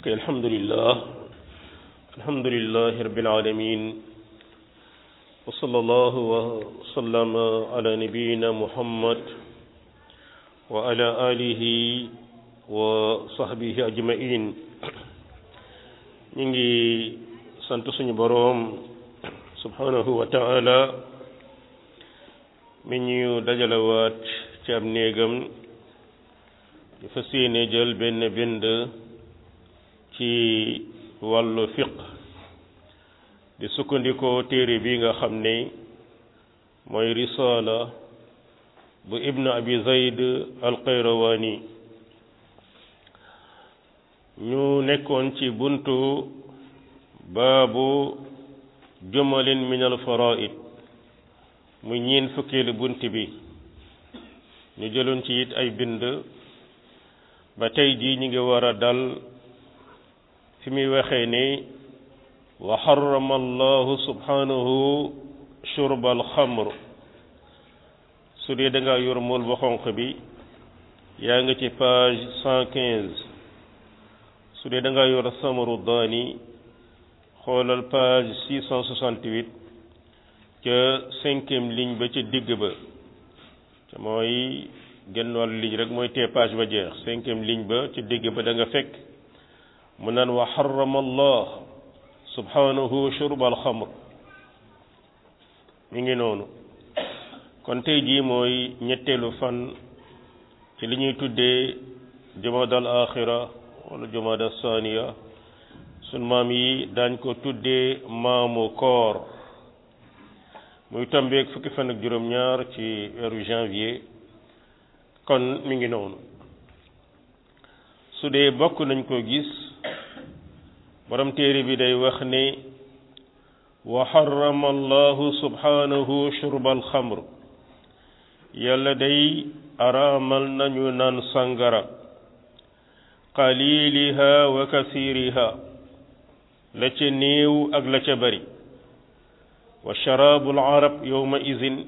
ok alhamdulillah alhamdulillahi rabbil alamin wa sallallahu wa sallama ala nabiyyina muhammad wa ala alihi wa sahbihi ajmain ñu ngi sant suñu boroom subhanahu wa ta'ala mi ñu dajalewaat ci ab néegam ñu fas yéene jël benn bind ci wàllu fiq di sukkandikoo téere bi nga xam ne mooy risaala bu ibnu abi zayd alqayrawaani ñu nekkoon ci buntu baabu jumalin min alfaraid muy ñiin fukkeelu bunt bi ñu jëloon ci it ay bind ba tey jii ñu ngi war a dal fi muy waxee ni wa xarama allahu subhanahu shurba alxamr su dee da ngaa yor mool ba xonq bi yaa ngi ci page cent quinze su dee da ngaa yor samaru daani xoolal page six cent soixante-huit ca cinquième ligne ba ca digg ba te mooy genn wàllu ligne rek mooy tee page ba jeex cinquième ligne ba ca digg ba da nga fekk mu naan wa xarama allah subhanahu shurba alxamr mi ngi noonu kon tey jii mooy ñetteelu fan ci li ñuy tuddee jumada al axira wala jumada saniya sun maam yi daañ ko tuddee maamu koor muy tombeeg fukki fan ak juróom-ñaar ci weeru janvier kon mi ngi noonu su dee bokk nañ ko gis borom téere bi day wax ne wa xarama allahu subhanahu shurba alxamr yàlla day araamal nañu naan sangara qaliliha wa kasiriha la ca néew ak la ca bari wa sharaabul arab yowma izin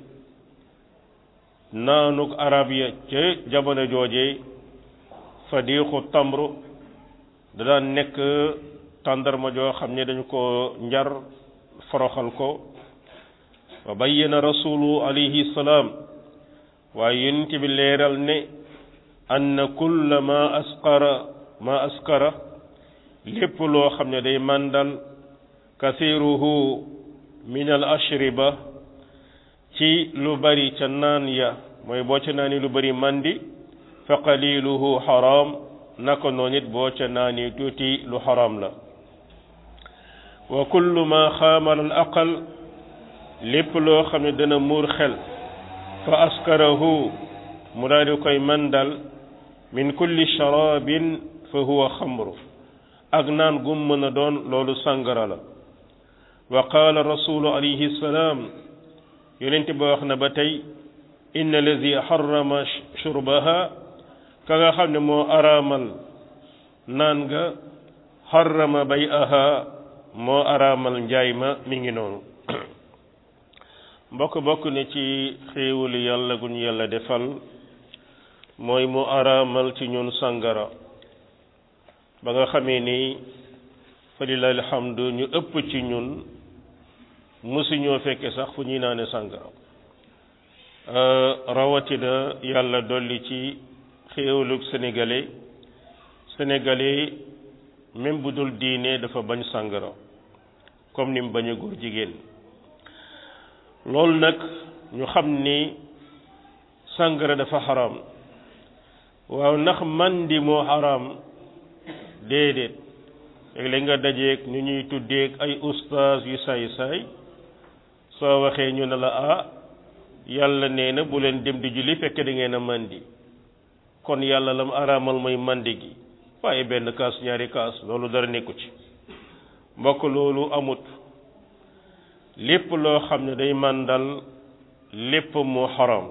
naanuk arab ya ca jamono jooje fadiixu tamru da daan nekk tàndarma joo xam ne dañu ko njar foroxal ko wa bayyana rasulu alayhi salaam waaye yonent bi leeral ne anna kulla ma asqara ma askara lépp loo xam ne day màndal kasiruhu min al ashriba ci lu bari ca naan ya mooy boo ca naani lu bari mandi fa qaliluhu xaram naka noonu it boo ca naani tuuti lu xaram la wa kullu ma xaamara al aqal lépp loo xam ne dana muur xel fa askarahu mu daal di koy mandal min kulli sharabin fa huwa xamru ak naan gum mën a doon loolu sàngara la wa qaala rasulu alayhi salaam yonent ba wax na ba tey inna allazi xarama shurbaha ka nga xam ne moo araamal naan nga xarama bay aha moo araamal njaay ma mi ngi noonu mbokk bokk ne ci xéewalu yàlla gu ñu yàlla defal mooy mu araamal ci ñun sàngara ba nga xamee ni fa lillahi alhamdu ñu ëpp ci ñun mësuñoo fekke sax fu ñuy naane sàngara rawatina yàlla dolli ci xéewalug sénégalais sénégalais même bu dul diine dafa bañ sàngara comme ni mu bañ a góor jigéen loolu nag ñu xam ni sàngara dafa xaram waaw ndax mandi moo xaram déedéet léeg-léeg nga dajeeg ñu ñuy tuddeeg ay ustaas yu saay-saay soo waxee ñu ne la ah yàlla nee na bu leen dem di julli fekk da ngeen a mandi kon yàlla lam araamal mooy mandi gi waaye benn kaas ñaari kaas loolu dara nekku ci mbokk loolu amut lépp loo xam ne day màndal lépp moo xaram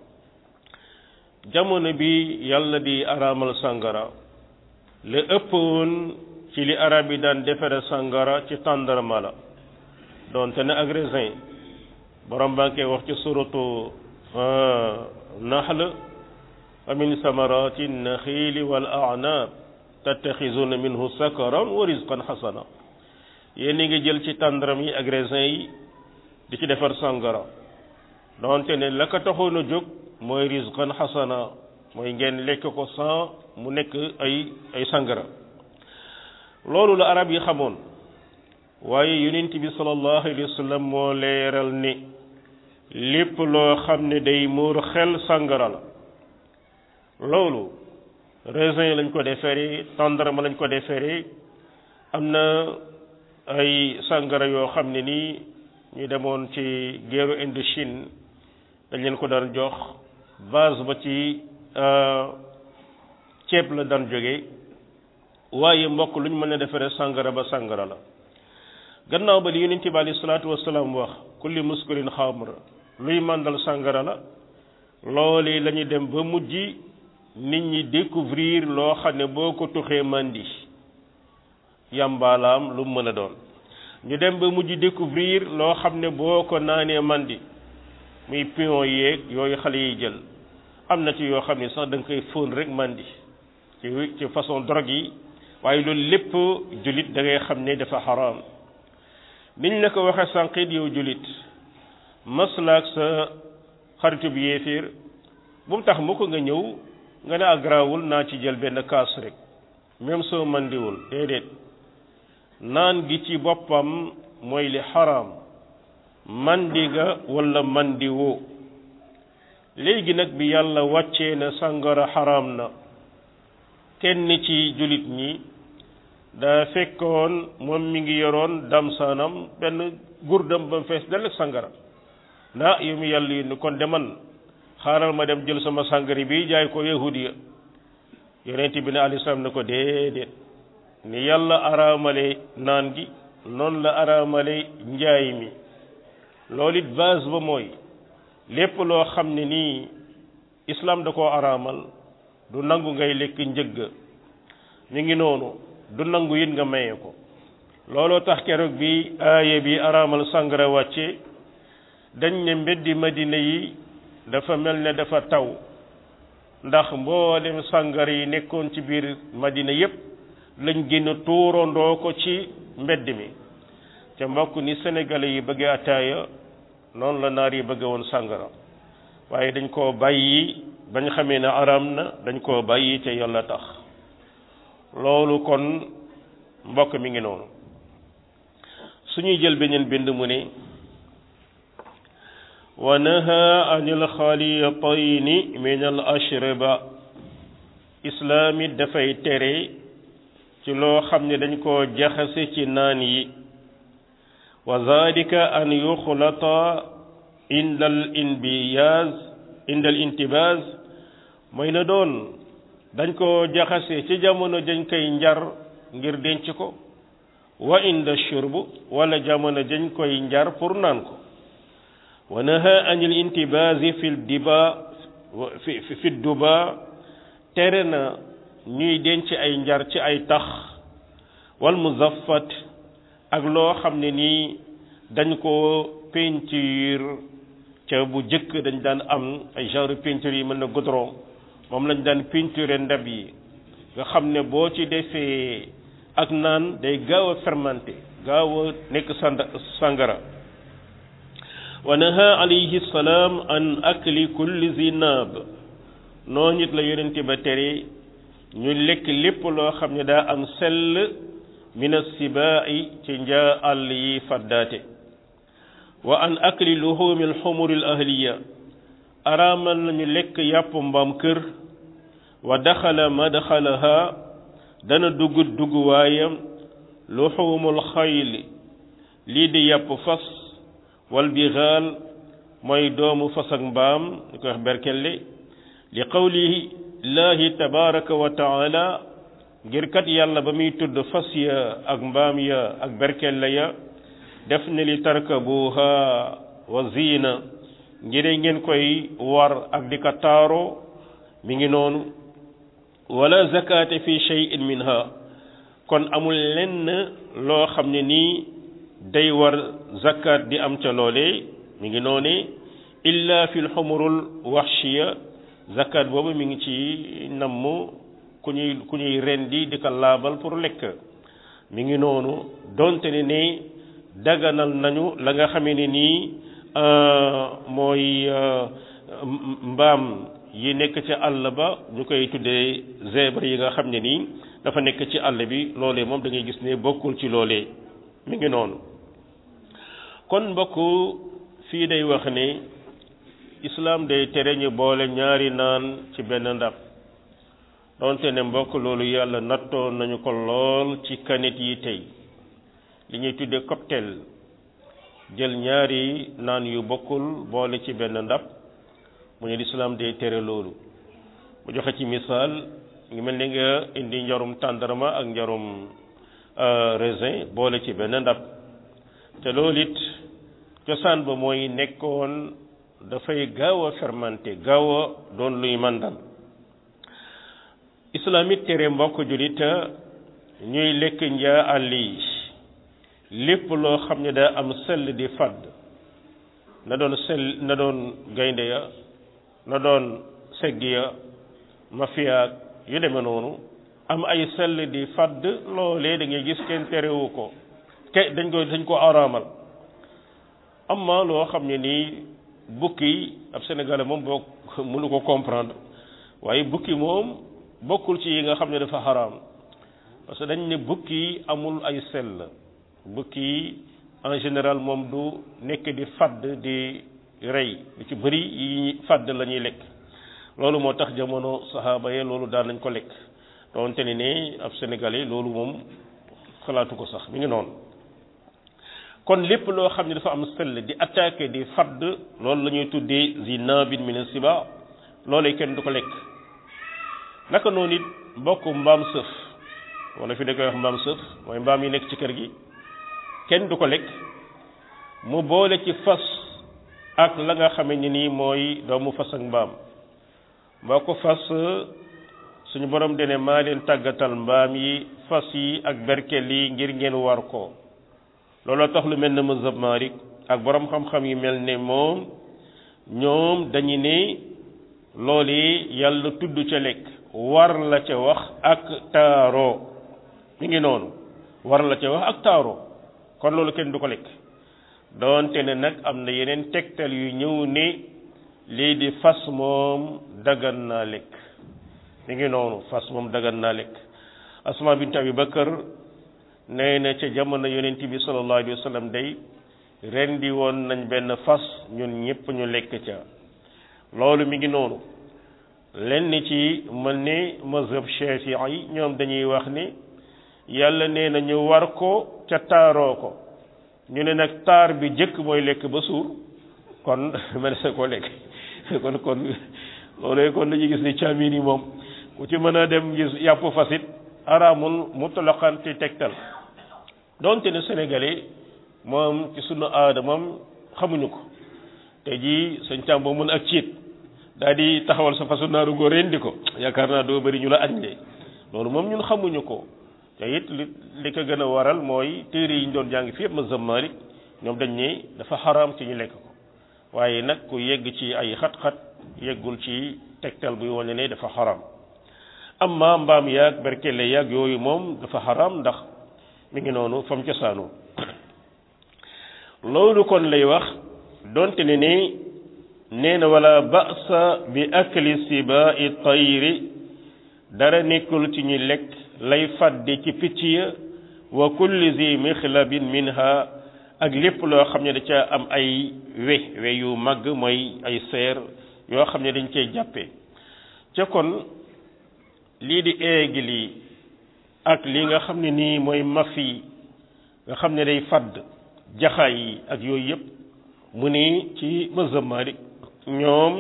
jamono bi yàlla di araamal sàngara la ëpp woon ci li arab yi daan defere sàngara ci tàndarma la doonte ne ak raisin borom baa ngi koy wax ci suratu nahl wa min samarati naxiili wal a'naab tattaxizuna minhu sakaran wa rizqan xasana yéen ngi jël ci tàndaram yi ak raisin yi di ci defar sangara donte ne la ko taxoon a jóg mooy rizqan xasana mooy ngeen lekk ko sans mu nekk ay ay sangara loolu la arab yi xamoon waaye yonent bi sallallahu alayhi wa sallam moo leeral ni lépp loo xam ne day muur xel sangara la loolu raisin lañ ko defaree tàndarma lañ ko defaree am na ay sangara yoo xam ne nii ñu demoon ci guerre Indochine dañ leen ko daan jox base ba ci ceeb la daan jóge waaye mbokk lu ñu mën a defaree sangara ba sangara la gannaaw ba li yonent bi alayhi salaatu wasalaam wax kulli muskirin xamr luy màndal sangara la loolu la ñu dem ba mujj nit ñi découvrir loo xam ne boo ko tuxee mandi yàmbaalaam lu mu mën a doon ñu dem ba mujj découvrir loo xam ne boo ko naanee mandi muy pion yeeg yooyu xale yi jël am na ci yoo xam ne sax da nga koy fóon rek mandi ci ci façon drogue yi waaye loolu lépp jullit da ngay xam ne dafa xaraam niñ la ko waxee sànqit yow jullit maslaak sa xaritu bi yéeféer bu mu tax mu ko nga ñëw nga ne agrawul naa ci jël benn kaas rek même soo mandiwul déedéet naan gi ci boppam mooy li xaraam mandi ga wala mandi woo léegi nag bi yàlla wàccee na sàngara xaraam na kenn ci jullit ñi daa fekkoon moom mi ngi yoroon damsaanam benn gurdam ba mu fees dell ak sàngara ndaa yow mi yàlla yi kon deman xaaral ma dem jël sama sàngari bi jaay ko yahudiya yonent bi ne alayhi salaam ne ko déedéet ni yàlla araamale naan gi noonu la araamale njaay mi loolu it base ba mooy lépp loo xam ne nii islam da koo araamal du nangu ngay lekk njëgg mi ngi noonu du nangu it nga maye ko looloo tax keroog bi aaye bi araamal sàngara wàcce dañ ne mbeddi madina yi dafa mel ne dafa taw ndax mboolem sàngara yi nekkoon ci biir madina yépp lañ génn tuurandoo ko ci mbedd mi te mbokk ni sénégalais yi bëggee ataaya noonu la naar yi bëgge woon sàngara waaye dañ koo bàyyi bañ xamee ne araam na dañ koo bàyyi te yàlla tax loolu kon mbokk mi ngi noonu suñuy jël beneen bind mu ne wa naha anil xalitayni min al ashriba islaam it dafay tere ci loo xam ne dañ koo jaxase ci naan yi wa zalika an yuxlata inda al inbiyaz inda al intibaz mooy na doon dañ ko jaxase ci jamono dañ koy njar ngir denc ko wa inda shurb wala jamono dañ koy njar pour naan ko wa naha anil intibazi fi diba fi fi duba tere na ñuy denc ay njar ci ay tax wal muzaffat ak loo xam ne nii dañ ko peinture ca bu jëkk dañ daan am ay genre peinture yi mën na goudron moom lañ daan peinture ndab yi nga xam ne boo ci defee ak naan day gaaw a fermenté gaaw a nekk sand sangara wa naha alayhi salaam an akli kulli zinab noo nit la yonente ba tere ñu lekk lépp loo xam ne daa am sell min assibaa'i ci njaa àll yi faddaate wa an akli luhumi alxumuri al ahliya araamal nañu lekk yàpp mbaam kër wa daxala madxalaha dana dugg dugg waayam luxumul xayli lii di yàpp fas wal bixaal mooy doomu fas ak mbaam ñu koy wax berkelle li qawlihi llahi tabaraka wa taala ngir kat yàlla ba muy tudd fas ya ak mbaam ya ak berkelle ya def ne li tarkabuha wa ziina ngir ngeen koy war ak di ko taaro mi ngi noonu wala zakata fi shay'in minha kon amul lenn loo xam ne nii day war zakat di am ca loole mi ngi noone illa fi lxumurul waxshiya zakat boobu mi ngi ci namm ku ñuy ku ñuy rendi di ko laabal pour lekk mi ngi noonu donte ne ni daganal nañu la nga xamee ne nii mooy mbaam yi nekk ci àll ba ñu koy tuddee zèbre yi nga xam ne nii dafa nekk ci àll bi loolee moom da ngay gis ne bokkul ci loolee mi ngi noonu kon mbokk fii day wax ne islaam day tere ñu boole ñaari naan ci benn ndab donte ne mbokk loolu yàlla nattoon nañu ko lool ci kanit yi tey li ñuy tuddee cocktail jël ñaari naan yu bokkul boole ci benn ndab mu ne lislaam day tere loolu mu joxe ci misaal ngi mel ni nga indi njarum tàndarma ak njarum raisin boole ci benn ndab te loolu it cosaan ba mooy nekkoon dafay gaaw a fermenté gaaw a doon luy màndal islaam it tere mbokk julit ñuy lekk njaa àll yi lépp loo xam ne daa am sell di fàdd na doon sell na doon gaynde ya na doon segg ya mafiyaak yu demee noonu am ay sell di fàdd loolee da ngay gis kenn terewu ko ke dañ ko dañ ko araamal amma loo xam ne nii bukki ab sénégalais moom boo mënu ko comprendre waaye bukki moom bokkul ci yi nga xam ne dafa xaraam parce que dañ ne bukki amul ay sell bukki en général moom du nekk di fadd di rey lu ci bëri yi fadd la ñuy lekk loolu moo tax jamono saxaaba ye loolu daan nañ ko lekk doonte ne ne ab sénégalais loolu moom xalaatu ko sax mi ngi noonu kon lépp loo xam ne dafa am sell di attaqué di fadd loolu la ñuy tuddee zinabin min siba loolee kenn du ko lekk naka noonu it mbokk mbaam sëf wala fi da koy wax mbaam sëf mooy mbaam yi nekk ci kër gi kenn du ko lekk mu boole ci fas ak la nga xame ni nii mooy doomu fas ak mbaam mboo ko fas suñu borom dene maa leen tàggatal mbaam yi fas yi ak berkel yi ngir ngeen war ko looloo tax lu mel ne mazhab Maalik ak borom xam-xam yi mel ne moom ñoom dañu ne loolu yàlla tudd ca lekk war la ca wax ak taaroo mi ngi noonu war la ca wax ak taaroo kon loolu kenn du ko lekk doonte ne nag am na yeneen tegtal yu ñëw ne lii di fas moom dagan naa lekk mi ngi noonu fas moom dagan naa lekk asma bint abi bakar nee na ca jamono yonent bi sallallahu alayhi wa sallam day rendi woon nañ benn fas ñun ñëpp ñu lekk ca loolu mi ngi noonu lenn ci mel ni mazhab Shafi'i yi ñoom dañuy wax ni yàlla nee na ñu war ko ca taaroo ko ñu ne nag taar bi jëkk mooy lekk ba suur kon mel sa ko lekk kon kon loolu kon dañuy gis ni caamin yi moom ku ci mën a dem gis yàpp fasit araamul mutlaqan ci tegtal donte ne sénégalais moom ci sunu aada moom xamuñu ko te jii sëñ Thiam boo mën ak ciit daal di taxawal sa fasu naaru ngoo rendi ko yaakaar naa doo bëri ñu la añ de loolu moom ñun xamuñu ko te it li li ko gën a waral mooy téere yi ñu doon jàng fi yëpp mazhab Maalik ñoom dañ ne dafa xaraam ci ñu lekk ko waaye nag ku yegg ci ay xat-xat yeggul ci tegtal buy wane ne dafa xaraam amma mbaam yaag berkele yaag yooyu moom dafa xaraam ndax mi ngi noonu fam cosaanu loolu kon lay wax donte ne ni nee na wala ba'sa bi akli sibai tayri dara nekkul ci ñu lekk lay fàdde ci picc ya wa kulli zi mixlabin minha ak lépp loo xam ne da ca am ay we we yu màgg mooy ay seer yoo xam ne dañ cey jàppe ca kon lii di aigle yi ak li nga xam ne nii mooy mafi nga xam ne day fadd jaxaay yi ak yooyu yëpp mu ni ci mazhab Maalik ñoom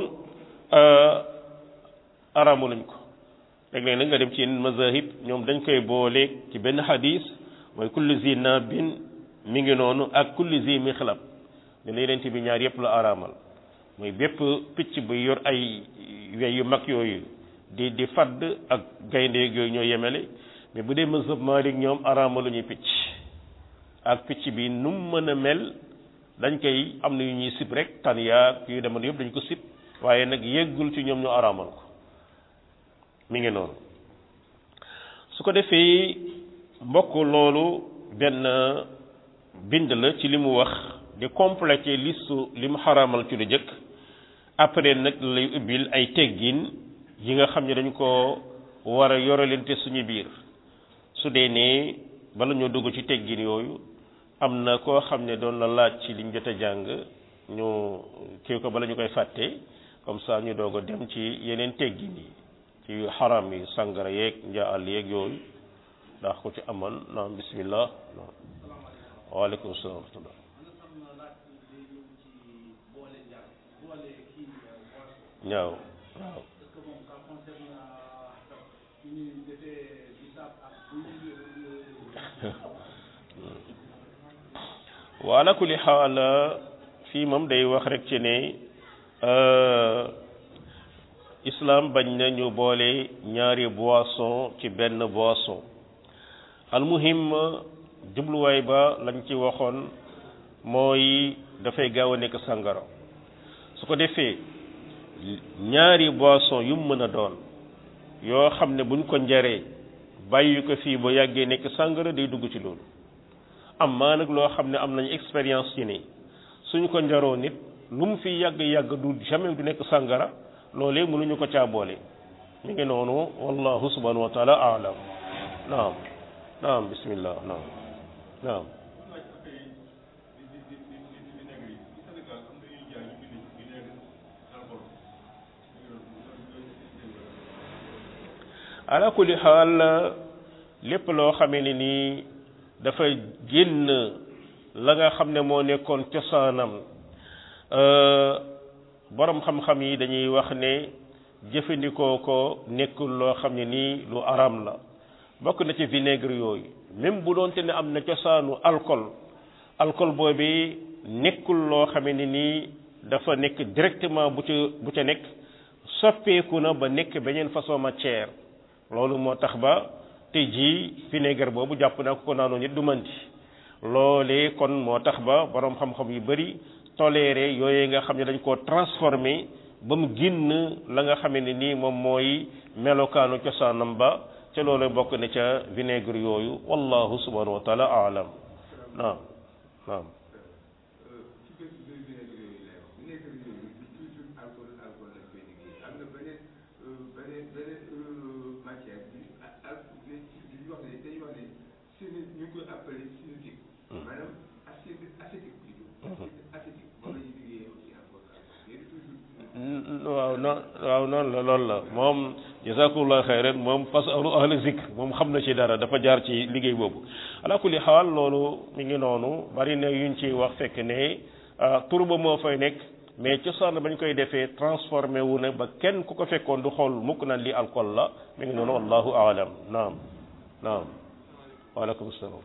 aramu lañ ko léeg-léeg nag nga dem ci yeneen mazahib ñoom dañ koy boole ci benn xadis mooy kulli zi nabin mi ngi noonu ak kulli zi mixlab ne la yeneen bi ñaar yëpp la araamal mooy bépp picc bu yor ay wey yu mag yooyu di di fadd ak gayndeeg yooyu ñoo yemele mais bu dee mazhab Maalik ñoom araamalu ñuy picc ak picc bi nu mu mën a mel dañ koy am na yu ñuy sib rek tan yaa yu demoon yëpp dañ ko sib waaye nag yeggul ci ñoom ñu araamal ko mi ngi noonu su ko defee mbokk loolu benn bind la ci li mu wax di complété listu li mu xaraamal ci lu jëkk après nag lay ubbil ay teggin yi nga xam ne dañ ko war a yoralante suñu biir su dee ne bala ñoo dugg ci teggin yooyu am na koo xam ne doon la laaj ci liñ jot a jàng ñu kii ko bala ñu koy fàtte comme ça ñu doog a dem ci yeneen teggin yi ci xaram yi sàngara yeeg njaal yeeg yooyu ndax ko ci amoon naam bismillah waaleykum salaam wa rahmatullah ñaaw waaw wa ala kulli xaal fii moom day wax rek ci ne islam bañ na ñu boole ñaari boisson ci benn boisson almuhim jubluwaay ba lañ ci waxoon mooy dafay gaaw a nekk sàngara su ko defee ñaari boisson yu mu mën a doon yoo xam ne buñ ko njaree bàyyi ko fii ba yàggee nekk sàngara day dugg ci loolu am maa nag loo xam ne am nañu expérience ci ni suñu ko njaroo nit lu mu fi yàgg yàgg du jamais du nekk sàngara loolee mënuñu ko caa boole mi ngi noonu wallahu subhanahu wa taala aalam naam naam bismillah naam naam ala kulli xaal lépp loo xamee ne nii dafa génn la nga xam ne moo nekkoon cosaanam borom xam-xam yi dañuy wax ne jëfandikoo ko nekkul loo xam ne nii lu aram la bokk na ci vinaigre yooyu même bu doonte ne am na cosaanu alcool alcool boobu nekkul loo xamee ne nii dafa nekk directement bu ca bu ca nekk soppeeku na ba nekk beneen façon matière loolu moo tax ba tey jii vinaigre boobu jàpp naa ko ko naanoo nit du manti loolee kon moo tax ba borom xam-xam yu bari toléré yooyu nga xam ne dañ koo transformé ba mu génn la nga xamee ne nii moom mooy melokaanu cosaanam ba ca loolu bokk na ca vinaigre yooyu wallahu subhanahu wa taala aalam naam naam waaw noon waaw noonu la loolu la moom jazakumullah xayran moom fasalu ahla zikr moom xam na ci dara dafa jaar ci liggéey boobu ala kulli xaal loolu mi ngi noonu bari na yuñ ci wax fekk ne tur ba moo fay nekk mais cosaan bañ koy defee transformé wu na ba kenn ku ko fekkoon du xool mukk naan lii alcool la mi ngi noonu wallahu aalam naam naam waaleykum salaam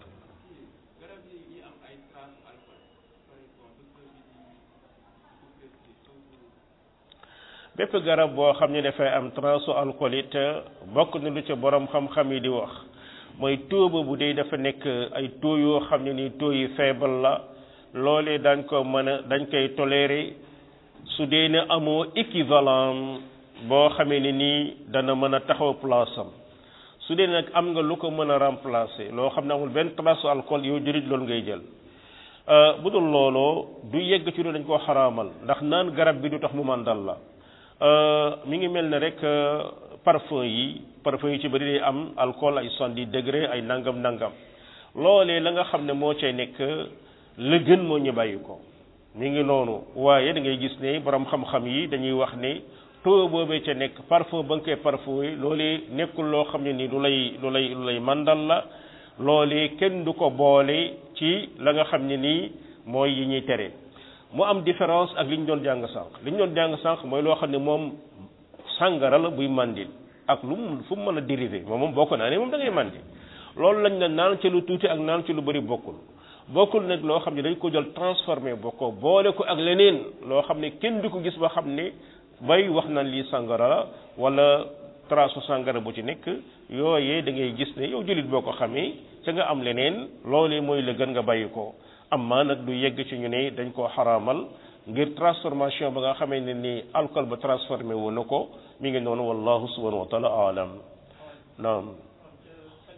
bépp garab boo xam ne dafay am trace alcool it bokk na lu ca borom xam-xam yi di wax mooy taux bu dee dafa nekk ay taux yoo xam ne ni taux yi faible la loolee dañ ko mën a dañ koy tolérer su dee ne amoo équivalent boo xamee ne nii dana mën a taxaw place am su dee nag am nga lu ko mën a remplacer loo xam ne amul benn trace alcool yow jërit loolu ngay jël bu dul looloo du yegg ci lu dañ koo xaraamal ndax naan garab bi du tax mu màndal la mi ngi mel ne rek parfum yi parfum yi ci bëri day am alcool ay soixante-dix degré ay nangam nangam loolee la nga xam ne moo cay nekk la gën moo ñu bàyyi ko mi ngi noonu waaye da ngay gis ne borom xam-xam yi dañuy wax ne taux boobee ca nekk parfum ba nga koy parfum yi loolee nekkul loo xam ne ni lu lay lu lay lu lay mandal la loolee kenn du ko boole ci la nga xam ne nii mooy yi ñuy tere mu am différence ak li ñu doon jàng sànq li ñu doon jàng sànq mooy loo xam ne moom sàngara la buy mandil ak lu mu fu mu mën a dérivé moom moom bokk naa ne moom da ngay mandi loolu lañ ne naan ci lu tuuti ak naan ci lu bëri bokkul bokkul nag loo xam ne dañ ko jël transformé bokkoo boole ko ak leneen loo xam ne kenn du ko gis ba xam ne bay wax naan lii sàngara la wala trace sàngara bu ci nekk yooyee da ngay gis ne yow jullit boo ko xamee ca nga am leneen loolee mooy la gën nga bàyyi ko amma nag du yegg ci ñu ne dañ koo xaraamal ngir transformation ba nga xamee ne ni alcool ba transformé wu na ko mi ngi noonu wallahu subhanahu wa taala alam naam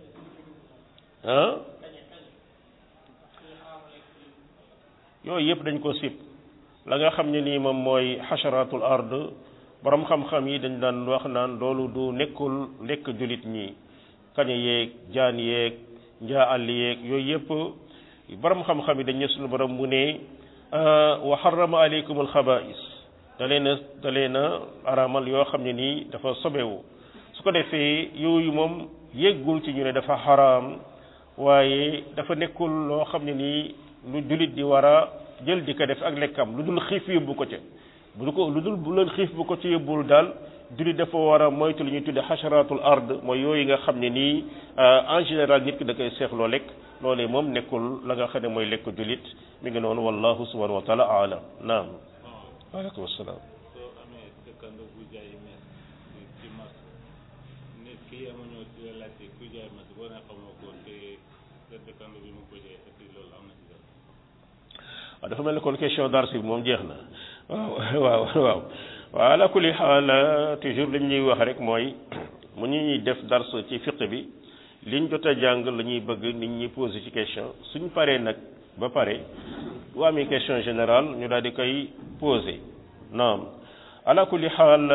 ah yooyu yëpp dañ ko sib la nga xam ne nii moom mooy xasharatul ard borom xam-xam yi dañ daan wax naan loolu du nekkul nekk julit ñi kaña yeeg jaan yeeg njaa àll yeeg yooyu yëpp borom xam-xam yi dañ ne suñu borom mu ne wa harrama aleykum alxabais da leen a da leen a araamal yoo xam ne nii dafa sobewu su ko defee yooyu moom yéggul ci ñu ne dafa xaraam waaye dafa nekkul loo xam ne nii lu julit di war a jël di ko def ak lekkam lu dul xiif yóbbu ko ca bu ko lu dul bu leen xiif bu ko ci yóbbul daal julit dafa war a moytu lu ñuy tudde xasharatul ard mooy yooyu nga xam ne nii en général nit ki da koy seexloo lekk loolee moom nekkul la nga xam ne mooy lekk julit mi ngi noonu wallahu subhanahu wa taala alam naam waaleykum asalaam soo amee dëkkandoo bu jaay mees ci marché nit ki ama ñëw ci la laajte ku jaay mees boo ne xamoo ko te sa dëkkandoo bi mu ko jaay est-ce que loolu am na ci dara waaw dafa mel ni kon question darsi bi moom jeex na waaw waaw waaw waaw ala kulli xaal toujours li ñuy wax rek mooy mu ñuy def dars ci fiq bi liñ jot a jàng la ñuy bëgg nit ñi posé ci question suñ paree nag ba pare bu amee question générale ñu daal di koy posé naam ala kulli xaal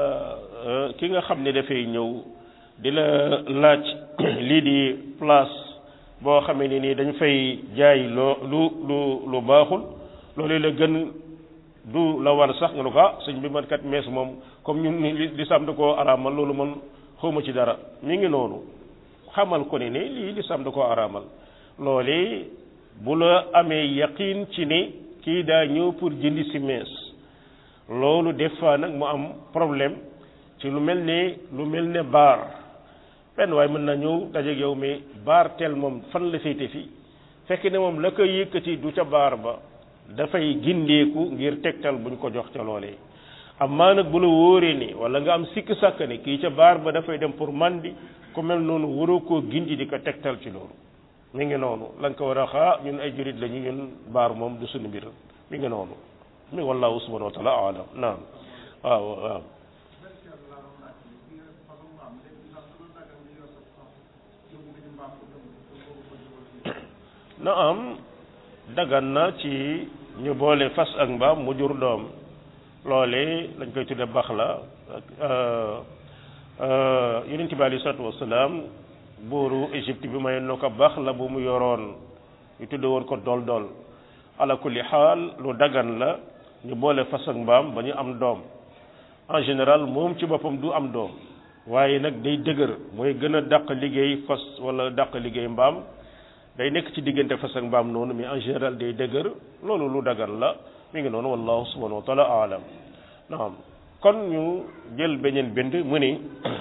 ki nga xam ne dafay ñëw di la laaj lii di place boo xamee ne nii dañ fay jaay loo lu lu lu baaxul loolu la gën du la war sax nga ne ko ah sëñ bi man kat mees moom comme ñun ni li sam da koo araamal loolu man xawma ci dara mi ngi noonu xamal ko ne ne lii li sam da koo araamal loole bu la amee yaqin ci ne kii daa ñëw pour jëndi si mees loolu des fois nag mu am problème ci lu mel ne lu mel ne baar benn waaye mën na ñëw dajeeg yow mais baar tel moom fan la féete fii fekk ne moom la koy yëkkati du ca baar ba dafay gindeeku ngir tegtal buñ ko jox ca loolee amaa nag bu la wóoree ni wala nga am sikk sàkk ne kii ca baar ba dafay dem pour mandi ku mel noonu waroo koo gindi di ko tegtal ci loolu mi ngi noonu la nga ko war a xaa ñun ay jurit lañu ñun baar moom du suñu mbir mi ngi noonu mi wallahu subhanahu wa taala alam naam waaw waaw na am dagan na ci ñu boole fas ak mbaam mu jur doom loole lañ koy tudde bax la yonent bi alei salatu wasalaam buuru Égypte bi may no ko bax la bu mu yoroon ñu tudde woon ko dol dol ala kulli xaal lu dagan la ñu boole fas ak mbaam ba ñu am doom en général moom ci boppam du am doom waaye nag day dëgër mooy gën a dàq liggéey fas wala dàq liggéey mbaam day nekk ci diggante fas ak mbaam noonu mais en général day dëgër loolu lu dagan la mi ngi noonu wallahu subhanahu wa taala alam naam kon ñu jël beneen bind mu ni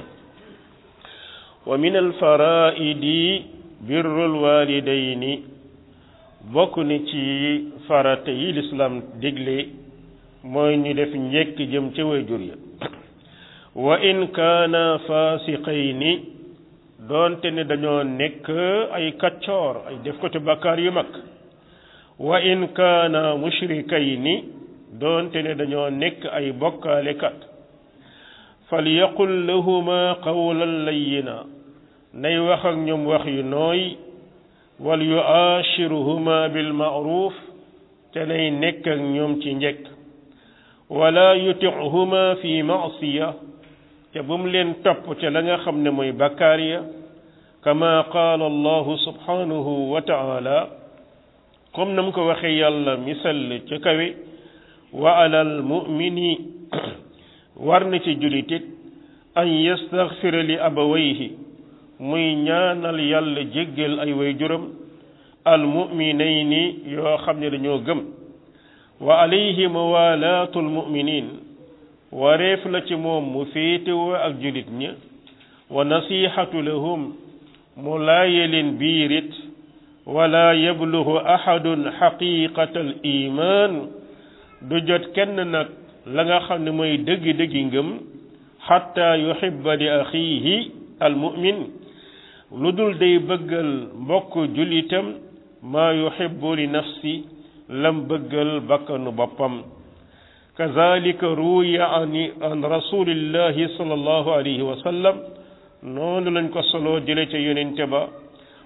wa min alfaraidi birrul walidayni bokk ni ci farata yi lislaam digle mooy ñu def njekk jëm ca waajur ya wa in kaana fasiqayni doonte ne dañoo nekk ay kaccoor ay def ko te bakkaar yu mag wa in kaana mushrikayni doonte ne dañoo nekk ay bokkaalekat falyaqul lahuma qawlan layyina nay wax ak ñoom wax yu nooy wal yu'ashiruhuma bil ma'ruf te nay nekk ak ñoom ci njekk wala yuti'huma fi ma'siya te bu mu leen topp ca la nga xam ne mooy bakkaar ya kama qaala allahu subhanahu wa ta'ala comme na mu ko waxee yàlla misal ca kawe wa alal mu'mini war na ci julitit an yastaghfira li abawayhi muy ñaanal yàlla jéggal ay waajuram al mu'minayni yoo xam ne dañoo gëm wa alayhi mawalaatu al mu'minin wareef la ci moom mu féetewoo ak julit ña wa nasihatu lahum mu laaye leen biirit wala yablugu ahadun xaqiqata al iman du jot kenn nag la nga xam ne mooy dëggi-dëggi ngëm xatta yuhibba li axiihi al mu'min lu dul day bëggal mbokk julitam maa yuhibbu li nafsi lam bëggal bakkanu boppam kazalika ruwiya an an rasulillahi sallallahu alayhi wa sallam noonu lañ ko soloo jële ca yonente ba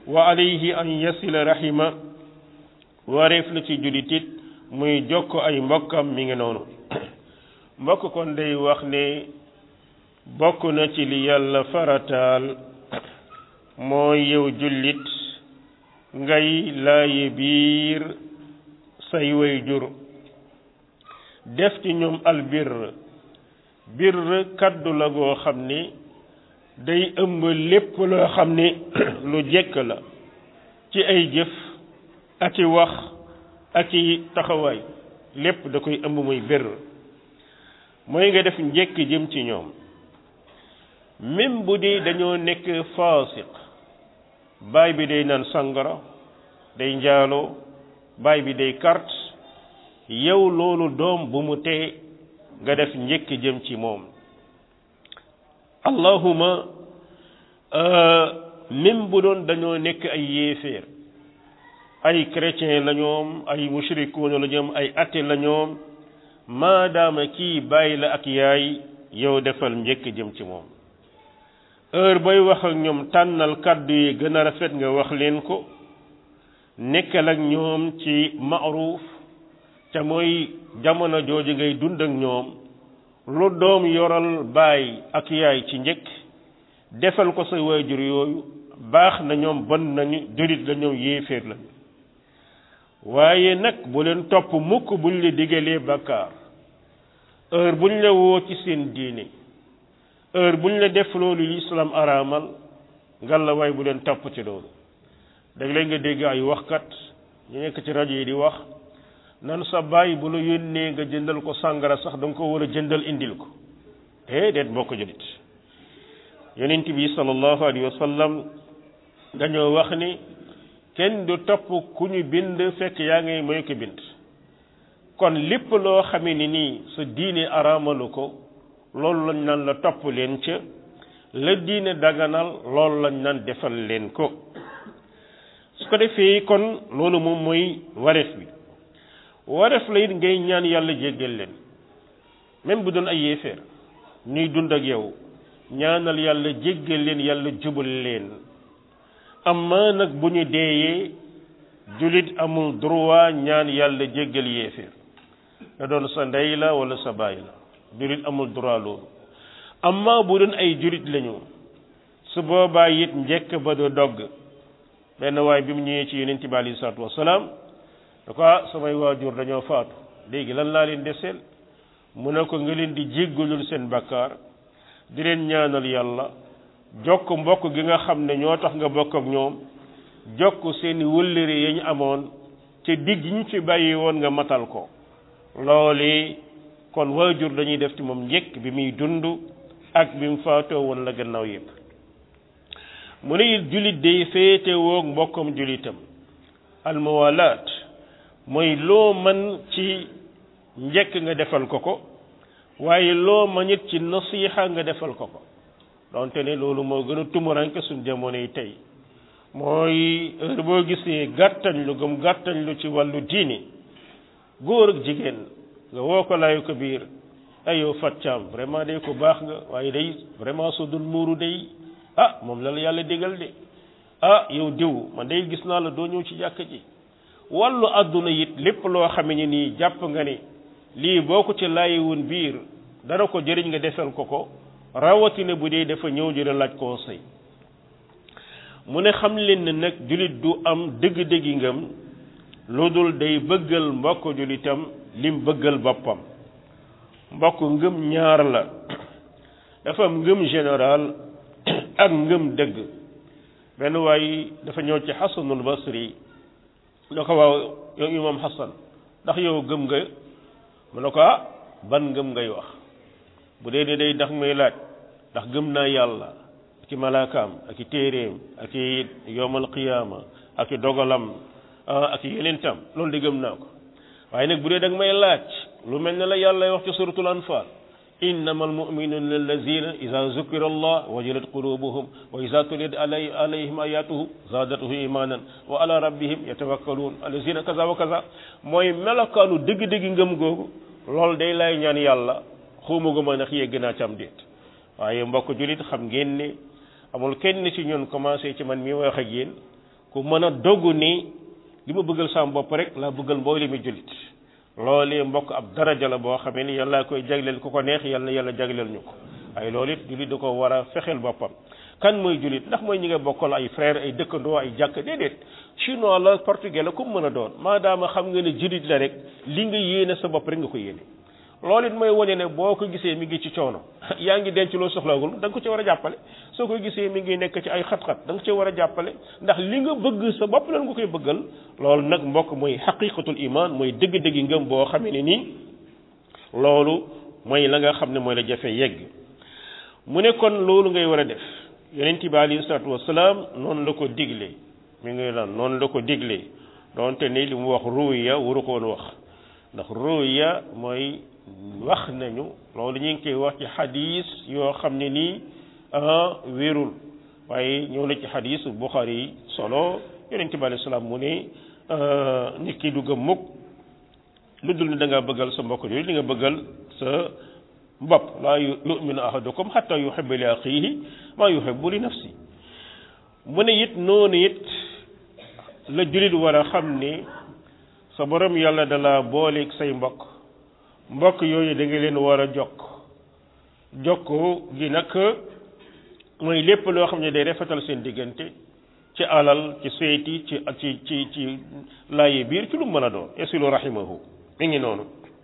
wa alayhi an yasila rahima wareef la ci jullit it muy jokk ay mbokkam mi ngi noonu mbokk kon day wax ne bokk na ci li yàlla farataal mooy yow jullit ngay laaye biir say way jur def ci ñoom albir bir kaddu la goo xam ni day ëmb lépp loo xam ni lu jekk la ci ay jëf ak i wax ak i taxawaay lépp da koy ëmb muy bir mooy nga def njekk jëm ci ñoom même bu dee dañoo nekk faasiq baay bi day naan sangara day njaaloo baay bi day carte yow loolu doom bu mu tee nga def njëkk jëm ci moom allahuma même bu doon dañoo nekk ay yéeféer ay chrétien la ñoom ay mushrikuuna la ñoom ay athée la ñoom maadaama kii bàyyi la ak yaay yow defal njëkk jëm ci moom heure booy wax ak ñoom tànnal kàddu yi gën a rafet nga wax leen ko nekkal ak ñoom ci maaruuf te mooy jamono jooju ngay dund ak ñoom lu doom yoral baay ak yaay ci njëkk defal ko sa waajur yooyu baax na ñoom bon nañu julit la ñoom yéeféer lañu waaye nag bu leen topp mukk buñ la digalee bakkaar heure buñ la woo ci seen diine heure buñ la def loolu lislaam araamal ngal la waay bu leen topp ci loolu dag lay nga dégg ay waxkat ñu nekk ci rajo yi di wax nan sa baay bu la yónnee nga jëndal ko sàngara sax da nga ko war a jëndal indil ko déedéet boo ko jëlit yonent bi sallallahu alayhi wa sallam dañoo wax ni kenn du topp ku ñu bind fekk yaa ngay mooy ko bind kon lépp loo xamee ni nii sa diine araamalu ko loolu lañ naan la topp leen ca la diine daganal loolu lañ naan defal leen ko su ko defee kon loolu moom mooy wareef bi wareef la it ngay ñaan yàlla jéggal leen même bu doon ay yéeféer ñuy dund ak yow ñaanal yàlla jéggal leen yàlla jubal leen amma nag bu ñu deeyee julit amul droit ñaan yàlla jéggal yéeféer da doon sa ndey la wala sa baay la julit amul droit loolu amma bu doon ay julit lañu su boobaa it njëkk ba du dogg benn waay bi mu ñëwee ci yonent bi alayhi salaatu wasalaam da ko ah samay waajur dañoo faatu léegi lan laa leen deseel mu ne ko nga leen di jéggalul seen bakkaar di leen ñaanal yàlla jokk mbokk gi nga xam ne ñoo tax nga bokk ak ñoom jokk seeni wëllëre ya ñu amoon te digg ñu ci bàyyi woon nga matal ko loolu kon waajur dañuy def ci moom njëkk bi muy dund ak bi mu faatoo woon la gannaaw yépp mu ne it jullit day féete woog mbokkam jullitam almuwalaat mooy loo mën ci njëkk nga defal ko ko waaye loo mën it ci nasiixa nga defal ko ko donte ne loolu moo gën a tumuranke suñ jamono yi tey mooy heure boo gisee gàttañ lu gëm gàttañ lu ci wàllu diini góor ak jigéen nga woo ko laayu ko biir ay yow faccaam vraiment day ko baax nga waaye day vraiment soo dul muuru day ah moom la la yàlla digal de ah yow diw man day gis naa la doo ñëw ci jàkk ji wàllu àdduna it lépp loo xame ne nii jàpp nga ni lii boo ko ci laayiwoon biir dara ko jëriñ nga defal ko ko rawatina bu dee dafa ñëw di la laaj conseil mu ne xam leen ne nag jullit du am dëgg-dëggi ngëm lu dul day bëggal mbokk jullitam lim bëggal boppam mbokk ngëm ñaar la dafa am ngëm général ak ngëm dëgg benn waay dafa ñëw ci xasanul basri da ko waaw yow imam xasan ndax yow gëm nga mu ne ko ah ban ngëm ngay wax bu dee ne day ndax may laaj ndax gëm naa yàlla ak i malaakaam ak i téeréem ak i yowmal qiyaama ak i dogalam ak i yenentam loolu di gëm naa ko waaye nag bu dee da nga may laaj lu mel ne la yàlla wax ci suratul anfal innama almuminuna allazina ida zukira allah wajilat qulubuhum wa ida tuliyat alay alayhim ayatuhu zadatuhu imanan wa ala rabbihim yatawakkalun allazina kaza wa kaza mooy melokaanu dëgg-dëgg ngëm googu loolu day lay ñaan yàlla xuuma gu ma ndax yegg naa ci am déet waaye mbokk julit xam ngeen ne amul kenn ci ñun commencé ci man mi wax ak yéen ku mën a dogu ni li ma bëggal sama bopp rek laa bëggal mboolem mi jullit loolee mbokk ab daraja la boo xamee ni yàlla koy jagleel ku ko neex yàlla yàlla jagleel ñu ko ay loolu it jullit da ko war a fexeel boppam kan mooy jullit ndax mooy ñi nga bokkal ay frère ay dëkkandoo ay jàkk déedéet chinois la portugais la comme mën a doon maadaama xam nga ne jullit la rek li nga yéene sa bopp rek nga ko yéene loolu it mooy wane ne boo ko gisee mi ngi ci coono yaa ngi denc loo soxlawul da nga ko ci war a jàppale soo ko gisee mi ngi nekk ci ay xat-xat da nga ci war a jàppale ndax li nga bëgg sa bopp lan nga koy bëggal loolu nag mbokk mooy xaqiqatul iman mooy dëgg-dëggi ngëm boo xamee ne nii loolu mooy la nga xam ne mooy la jafe yegg mu ne kon loolu ngay war a def yonent bi alayhi salaatu wasalaam noonu la ko digle mi ngi lan noonu la ko digle donte ni li mu wax ruuya waru ko woon wax ndax ruuya mooy wax nañu loolu ñu ngi koy wax ci xadis yoo xam ne nii wérul waaye ñëw na ci xadis Buxaari yi solo yonent bi alayhi salaam mu ne nit ki du gëm mukk lu dul ne da nga bëggal sa mbokk yooyu li nga bëggal sa bopp laa yuminu ahadukum xatta yuhibba li axiihi maa yuhibbu li nafsi mu ne it noonu it la jullit war a xam ni sa borom yàlla dala booleeg say mbokk mbokk yooyu da nga leen war a jokk jokk gi nag mooy lépp loo xam ne day rafetal seen diggante ci alal ci seeti ci ci ci ci laaye biir ci lu mën a doon esilu rahimahu mi ngi noonu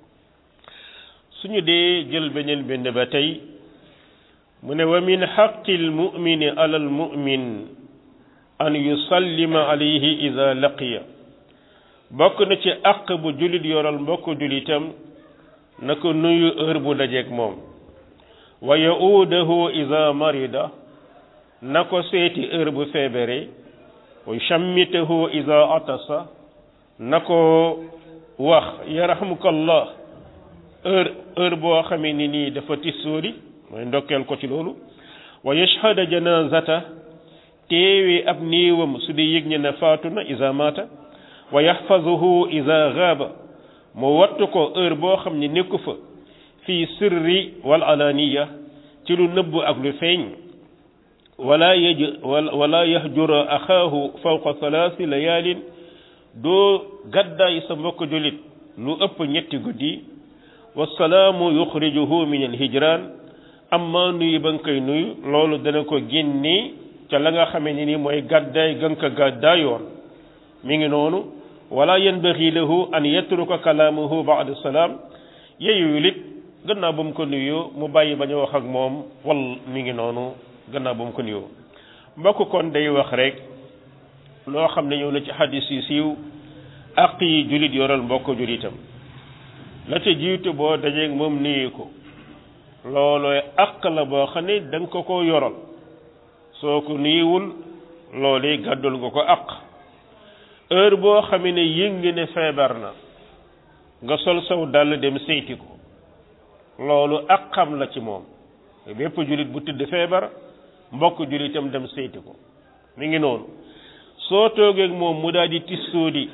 suñu dee jël beneen benn ba tey mu ne wa min xaqi almumini ala almumin an yusallima alayhi ida laqiya bokk na ci àq bu jullit yoral mbokk jullitam na ko nuyu heure bu dajeeg moom wa yaudahu ida marida na ko seeti heure bu feebare wa yusammitahu ida atasa na ko wax yarhamukallah heure heure boo xamee ni nii dafa tisóori mooy ndokkeel ko ci loolu wa yashhada janazata teewee ab néewam su dee yëg ñe ne faatu na isa mata wa yaxfazuhu isa gaaba mu wattu ko heure boo xam ne nekku fa fii sirri wal alaniya ci lu nëbb ak lu feeñ wala yaj wala yahjura axaahu fawqa thalathi layaalin doo gàddaay sa mbokk julit lu ëpp ñetti guddi wasalaamu yuxrijuhu min alhijran amma nuyu ba nga koy nuyu loolu dana ko génne ca la nga xamee ni ni mooy gàddaay ga nga ko gàddaayoon mi ngi noonu wala yanbaghi lahu an yatruka kalaamahu ba'da salaam yeyuyul it gannaaw ba mu ko nuyoo mu bàyyi bañ a wax ak moom wal mi ngi noonu gannaaw ba mu ko nuyoo mbokk kon day wax rek loo xam ne ñëw na ci xadis yu siiw àq yi julit yoral mbokk julitam la ca jiitu boo dajeeg moom nuyu ko loolooy àq la boo xam ne da nga ko ko yoral soo ko nuyuwul loolee gàddul nga ko àq heure boo xamee ne yëngi ne feebar na nga sol saw dàll dem seyti ko loolu àqam la ci moom bépp julit bu tëdd feebar mbokk julitam dem seyti ko mi ngi noonu soo toogeeg moom mu daal di tissoodi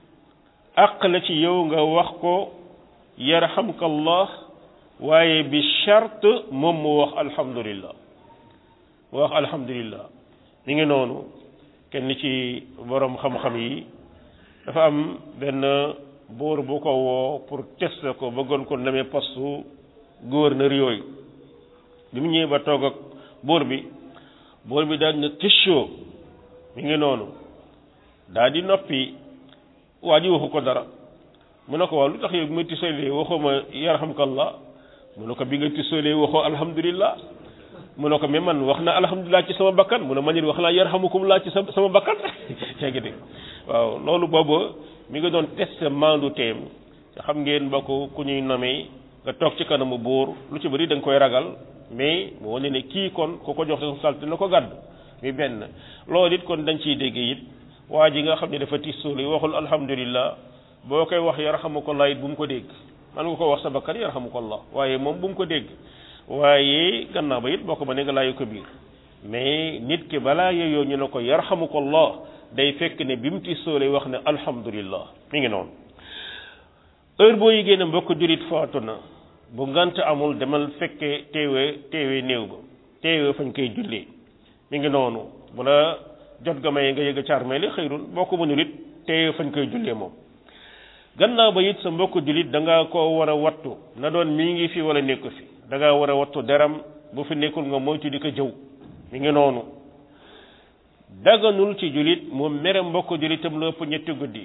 àq la ci yow nga wax ko yarhamkallah waaye bi charte moom mu wax alhamdulillah mu wax alhamdulillah mi ngi noonu kenn ci borom xam-xam yi dafa am benn buur bu ko woo pour tester ko bëggoon ko namee postu gouverneur yooyu bi mu ñëwee ba toog ak buur bi buur bi daal na tëccoo mi ngi noonu daal di noppi waa ji waxu ko dara mu ne ko waaw lu tax yow bi ma tisolee waxoo ma yarhamkallah mu ne ko bi nga tisolee waxoo alhamdulillah mu ne ko mais man wax na alhamdulilah ci sama bakkan mu ne man it wax naa yarhamukumullah ci sama bakkan yaa ngi dégg waaw loolu boobu mi nga doon test maandu teem xam ngeen mbokk ku ñuy nomee nga toog ci kanamu buur lu ci bëri da nga koy ragal mais mu wane ne kii kon ku ko jox responsabilité na ko gàddu mi benn loolu it kon dañ ciy dégg it waa ji nga xam ne dafa tisooli waxul alhamdulillah boo koy wax yarhamukallah it bu mu ko dégg man nga ko wax sa bakkan yarhamukallah waaye moom bu mu ko dégg waaye gannaaw ba it boo ko ba ne nga laayu ko biir mais nit ki balaa yooyu ñu ne ko yarhamukallah day fekk ne bi mu tissoo lay wax ne alhamdulillah mi ngi noonu heure boo yëgee ne mbokk julit faatu na bu ngant amul demal fekkee teewee teewee néew ba teewee fañ koy jullee mi ngi noonu bu la jot ga may nga yëg caar may li xëyrun boo ko mënul it te fañ koy jullee moom gannaaw ba it sa mbokk jullit da nga koo war a wattu na doon mi ngi fi wala nekku fi da ngaa war a wattu deram bu fi nekkul nga moytu di ko jëw mi ngi noonu daganul ci jullit mu mere mbokk jullitam lu ëpp ñetti guddi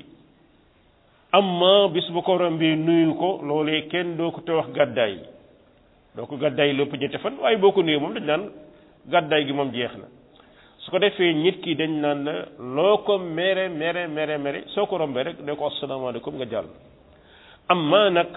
amma bis bu ko rombi nuyul ko loolee kenn doo ko te wax gàddaay doo ko gàddaay lu ëpp ñetti fan waaye boo ko nuyu moom dañ naan gàddaay gi moom jeex na su ko defee nit ki dañ naan la loo ko mere mere mere mere soo ko rombee rek ne ko asalaamaaleykum nga jàll amma nag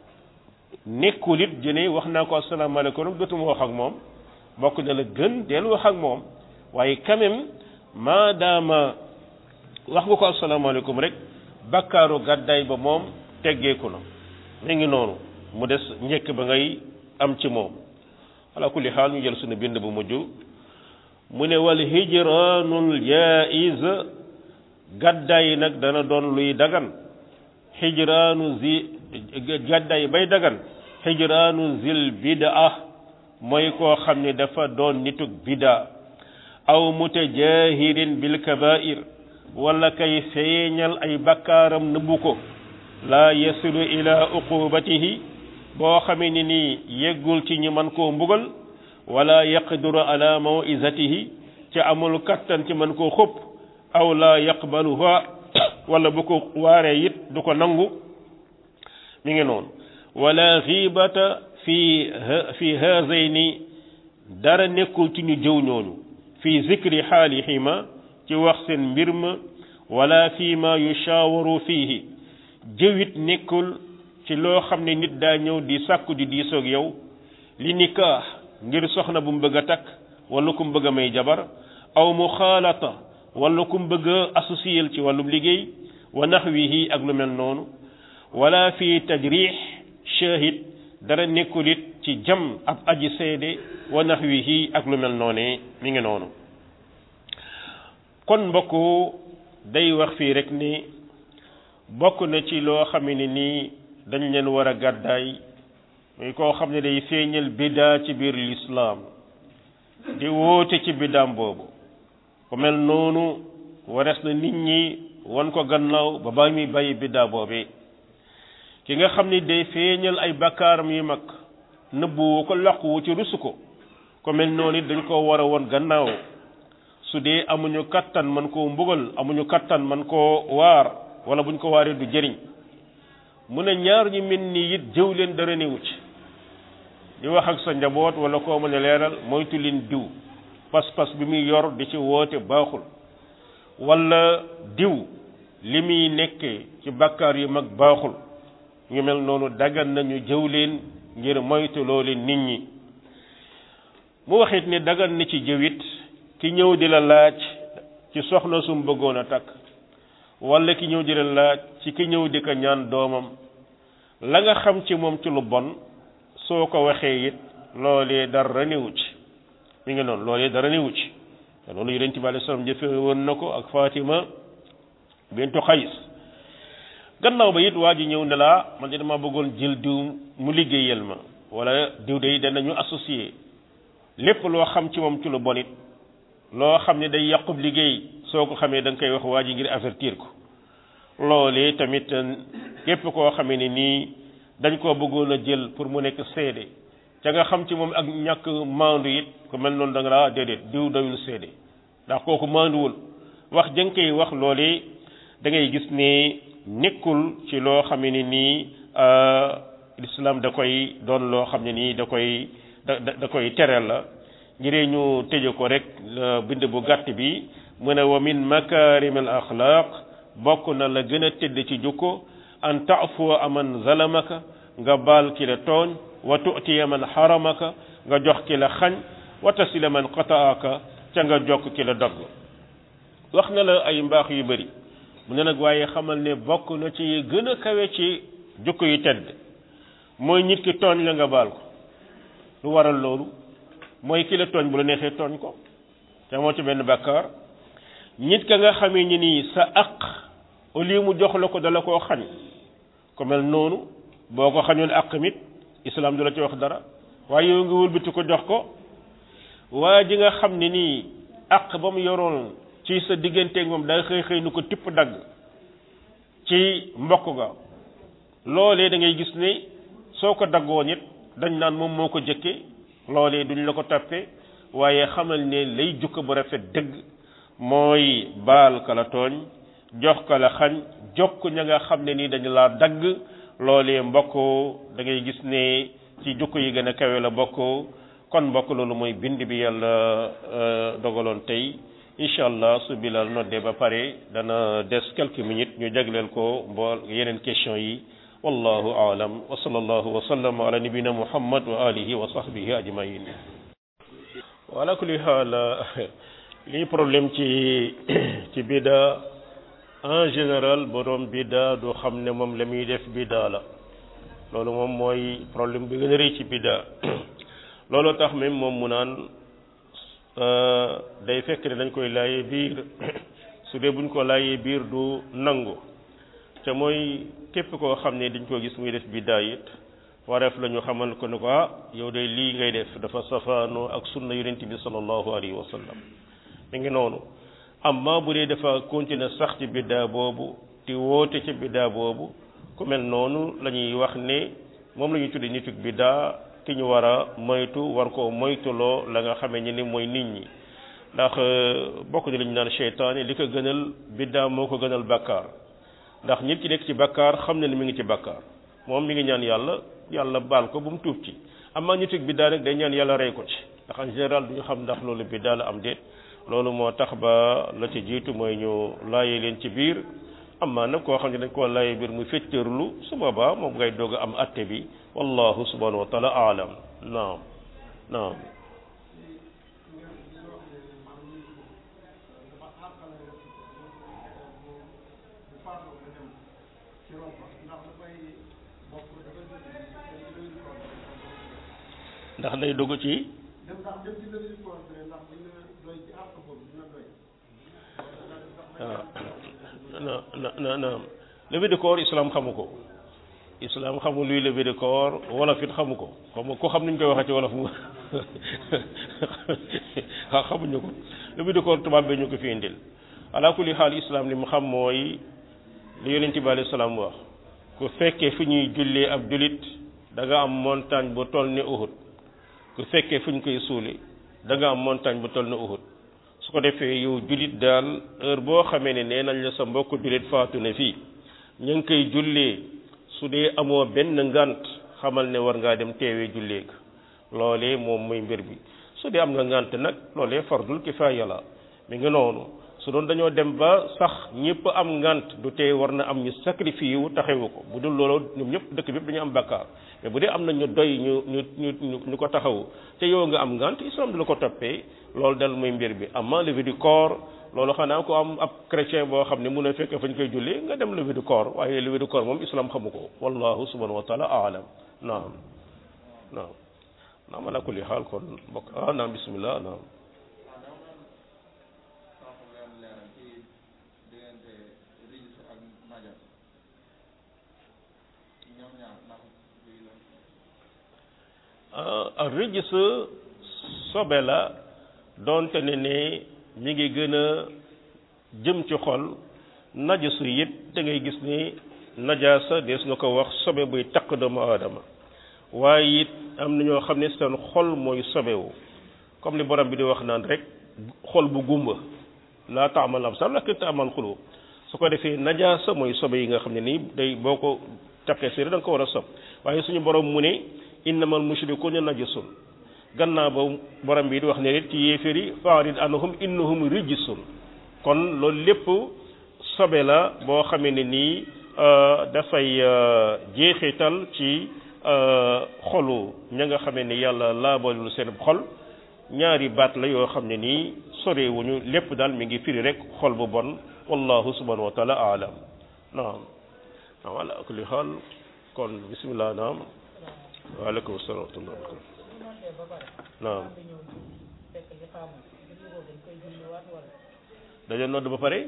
nekkul it jëne wax naa ko asalaamaaleykum rek dootuma wax ak moom bokk na la gën del wax ak moom waaye quand même maadaama wax nga ko asalaamaaleykum rek bakkaaru gàddaay ba moom teggeeku na mi ngi noonu mu des njëkk ba ngay am ci moom ala kulli xaal ñu jël suñu bind bu mujj mu ne wal hijraanul jaiz gàddaay nag dana doon luy dagan hijraanu zi gàddaay bay dagan hijraanu zil bidaa mooy koo xam ne dafa doon nitug bidaa aw mutajahirin bil kabair wala kay feeñal ay bakkaaram nëbbu ko laa yasilu ila uqubatihi boo xamee ni nii yeggul ci ñu man koo mbugal wala yaqduru ala mawizatihi ci amul kattan ci man koo xëpp aw la yaqbaluha wala bu ko waaree it du ko nangu mi ngi noonu wala xiibata fi fi haazayni dara nekkul ci ñu jëw ñooñu fi zikri xaalihima ci wax seen mbir ma wala fi ma yushaawaru fiihi jëwit nekkul ci loo xam ne nit daa ñëw di sàkku di diisoog yow li nikaax ngir soxna bu mu bëgg a takk wala ku mu bëgg a may jabar aw muxaalata wala ku mu bëgg a associé ci wàllum liggéey wa naxwihi ak lu mel noonu wala fi tajrix shahid dara nekkul it ci jam ab aji seede wa naxwihi ak lu mel noonee mi ngi noonu kon mbokk day wax fii rek ni bokk na ci loo xam ne nii dañ leen war a gàddaay muy koo xam ne day feeñal biddaa ci biir lislaam di woote ci biddaam boobu ku mel noonu wares na nit ñi wan ko gannaaw ba ba muy bàyyi biddaa boobee ki nga xam ni day feeñal ay bakkaaram yu mag nëbbu ko làquwu ci rusu ko ku mel noonu it dañ ko war a won gannaaw su dee amuñu kattan man koo mbugal amuñu kattan man koo waar wala buñ ko waaree du jëriñ mu ne ñaar ñu mel ni it jëw leen dara newu ci di wax ak sa njaboot wala koo mën a leeral moytu leen diw pas-pas bi muy yor di ci woote baaxul wala diw li muy nekkee ci bakkaar yu mag baaxul ñu mel noonu dagan nañu jëw leen ngir moytu loo leen nit ñi mu waxit ne dagan na ci jëwit ki ñëw di la laaj ci soxna sum bëggoon a takk wala ki ñëw di la laaj ci ki ñëw di ko ñaan doomam la nga xam ci moom ci lu bon soo ko waxee it loolee dara newu ci mi ngi noonu loolee dara newu ci te loolu yonent bi alayhi salaam jëfe woon na ko ak Fatima bintu Xays gannaaw ba it waa ji ñëw ne laa man de dama bëggoon jël diw mu liggéeyal ma wala diw de danañu associé lépp loo xam ci moom ci lu bon it loo xam ne day yàqub liggéey soo ko xamee da nga koy wax waa ji ngir avertir ko loolee tamit képp koo xamee ne nii dañ koo bëggoon a jël pour mu nekk seede ca nga xam ci moom ak ñàkk maandu it ku mel noonu da nga laa déedéet diw doyul seede ndax kooku maanduwul wax jën koy wax loolee da ngay gis ne nekkul ci loo xam ne nii l'islam da koy doon loo xam ne nii da koy da da koy tereel la ngir ñu tëje ko rek bind bu gàtt bi mu ne wa min makarim al axlaq bokk na la gën a tëdd ci jukko an taafuwa aman zalamaka nga baal ki la tooñ wa tu'tiya man xaramaka nga jox ki la xañ wa tasila man qataaka ca nga jokk ki la dogg wax na la ay mbaax yu bëri mu ne nag waaye xamal ne bokk na ci gën a kawe ci jukko yu tedd mooy nit ki tooñ la nga baal ko lu waral loolu mooy ki la tooñ bu la neexee tooñ ko te moo ci benn bàkkaar nit ka nga xamee ni nii sa aq au lieu mu jox la ko dala koo xañ ko mel noonu boo ko xañoon aq mit islam du la ci wax dara waaye yow nga wëlbati ko jox ko waa ji nga xam ne nii aq ba mu yoroon ci sa digganteeg moom da xëy xëy nu ko tipp dagg ci mbokk ga loolee da ngay gis ne soo ko daggoon it dañ naan moom moo ko jëkke loolee duñ la ko tappe waaye xamal ne lay jukka bu rafet dëgg mooy baal ka la tooñ jox ka la xañ jokk ña nga xam ne nii dañu laa dagg loolee mbokk da ngay gis ne ci jukko yi gën a kawe la bokk kon mbokk loolu mooy bind bi yàlla dogaloon tey incha allah su bilal noddee ba pare dana des quelques minutes ñu jagleel ko mbool yeneen question yi wallahu aalam wa sallallahu wa sallam ala nabina muhammad wa alihi wa sahbihi ajmain wala kulli haal lii problème ci ci bida en général borom bida du xam ne moom la muy def bida la loolu moom mooy problème bi gën a rëy ci bida loolu tax même moom mu naan day fekk ne dañ koy laayee biir su dee buñ ko laayee biir du nangu te mooy képp koo xam ne dañ ko gis muy def biddaa it wareef la ñu xamal ko ne ko ah yow de lii ngay def dafa safaanoo ak sunna yonent bi sallallahu alayhi wa sallam mi ngi noonu amma bu dee dafa continuer sax ci biddaa boobu di woote ci biddaa boobu ku mel noonu la ñuy wax ne moom la ñuy tudde nituk biddaa ki ñu war a moytu war koo moytuloo la nga xamee ni ni mooy nit ñi ndax bokk ni li ñu naan seytaane li ko gënal biddaa moo ko gënal bàkkaar ndax nit ki nekk ci bàkkaar xam ne ni mi ngi ci bàkkaar moom mi ngi ñaan yàlla yàlla baal ko bu mu tuub ci amaa nituk biddaa rek day ñaan yàlla rey ko ci ndax en général du ñu xam ndax loolu biddaa la am déet loolu moo tax ba la ci jiitu mooy ñu laajee leen ci biir amma nag koo xam ne dañ koo laajee biir muy féttërlu su boobaa moom ngay doog a am atte bi wallahu subhanahu wa taala aalam naam naam ndax day dugg ci waaw na na na levée de corps islam xamu ko islam xamul luy levée de corps wolof it xamu ko xam ko xam ni ñu koy waxee ci wolof mu waaw xamuñu ko levée de corps tubaab bi ñu ko fi indil ala kulli xaal islam li mu xam mooy li yonent bi alayhi salaam wax ku fekkee fu ñuy jullee ab julit da nga am montagne bu toll ni Uhud ku fekkee fu ñu koy suuli da nga am montagne bu toll ni Uhud su ko defee yow julit daal heure boo xamee ne nee nañ la sa mbokk julit faatu ne fii ñu ngi koy jullee su dee amoo benn ngant xamal ne war ngaa dem teewee jullee ga loolee moom muy mbir bi su dee am nga ngant nag loolee fardul kifaaya la mi ngi noonu su doon dañoo dem ba sax ñëpp am ngant du tee war na am ñu sacrifice wu taxawu ko bu dul loolu ñoom ñëpp dëkk bi yëpp dañu am bakkaar mais bu dee am na ñu doy ñu ñu ñu ñu ko taxawu te yow nga am ngant islam du la ko toppee loolu dal muy mbir bi amma levée du corps loolu xanaa ko am ab chrétien boo xam ne mun a fekk fañ koy jullee nga dem levée du corps waaye levée du corps moom islam xamu ko wallahu subhanahu wa taala aalam naam naam naam ala kulli xaal kon bokk ah naam bismillah naam rijs sobe la doonte ne ne mi ngi gën a jëm ci xol najasu it da ngay gis ni najaasa dees na ko wax sobe buy taq doomu aadama waaye it am na ñoo xam ne seen xol mooy sobewu comme li borom bi di wax naan rek xol bu gumba laa taamal absar lakin taamal xulub su ko defee najaasa mooy sobe yi nga xam ne nii day boo ko taqee séeré da nga ko war a sob waaye suñu borom mu ne innamal mushrikuuna najasun gannaaw ba borom bi di wax ne ci yéeféer yi faarid anhum innahum rijsun kon loolu lépp sobe la boo xamee ne nii dafay jeexital ci xolu ña nga xamee ni yàlla laabalul seen xol ñaari baat la yoo xam ne nii sorewuñu lépp daal mi ngi firi rek xol bu bon wallahu subhanahu wa taala aalam naam naam ala kulli xaal kon bismillah naam waaleykum salaam wa rahmatullah naam dañoo nodd ba pare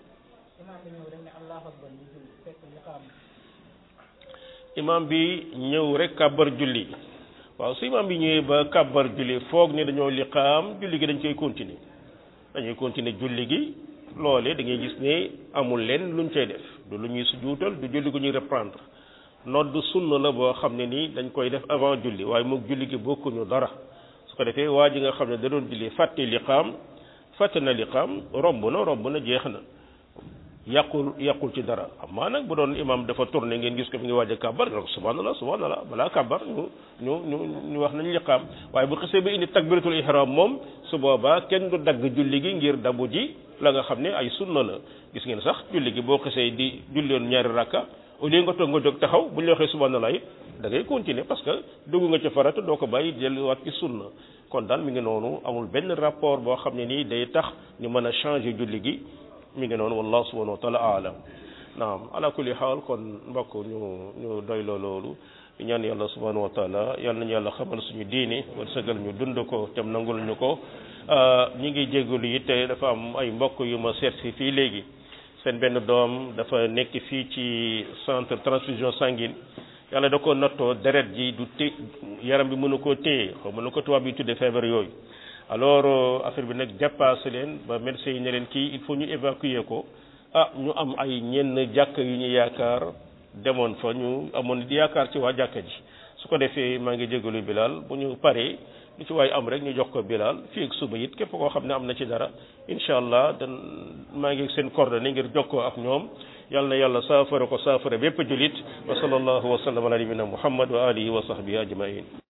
imam bi ñëw rek kàbbar julli waaw su imam bi ñëwee ba kàbbar julli foog ne dañoo liqaam julli gi dañ koy continuer dañuy continuer julli gi loolee da ngay gis ne amul leen luñ cay def du lu ñuy sujuutal du julli gu ñuy reprendre nodd sunna la boo xam ne nii dañ koy def avant julli waaye moog julli gi bokkuñu dara su ko defee waa ji nga xam ne da doon julli fàtte liqaam fàtte na liqaam romb na romb na jeex na yàqul yàqul ci dara amaa nag bu doon imam dafa tourné ngeen gis ko mi ngi waaj a kàbbar nga ko subhanallah subhanallah balaa kàbbar ñu ñu ñu ñu wax nañ liqaam waaye bu xisee ba indi takbiratul ihram moom su boobaa kenn du dagg julli gi ngir dabu ji la nga xam ne ay sunna la gis ngeen sax julli gi boo xisee di julloon ñaari rakka au lieu nga toog nga jóg taxaw bu ñu la waxee subhanallah it da ngay continuer parce que dugg nga ci farata doo ko bàyyi delluwaat ci sunna kon daal mi ngi noonu amul benn rapport boo xam ne nii day tax ñu mën a changer julli gi mi ngi noonu wallahu subhanahu wa taala alam naam ala kulli xaal kon mbokk ñu ñu doy loo loolu ñaan yàlla subhanahu wa taala yal nañu yàlla xamal suñu diini war sëgal ñu dund ko tam nangul ñu ko ñi ngi jégalu it te dafa am ay mbokk yu ma seet si fii léegi seen benn doom dafa nekk fii ci centre transfusion sanguine yàlla da ko nattoo deret ji du té yaram bi mënu koo téye xaw mënu ko tubaab yi tudde feebar yooyu alors affaire bi nag dépassé leen ba médecin yi ne leen kii il faut ñu évacuer ko ah ñu am ay ñenn jàkk yu ñu yaakaar demoon fa ñu amoon di yaakaar ci waa jàkka ji su ko defee maa ngi jégalu Bilal bu ñu paree lu ci waay am rek ñu jox ko Bilal fii ak suba it képp koo xam ne am na ci dara incha allah dan maa ngi seen coordonnées ngir jokkoo ak ñoom yal na yàlla saafara ko saafara bépp julit wa sallallahu wa sallam ala nabina muhammad wa alihi wa sahbihi ajmain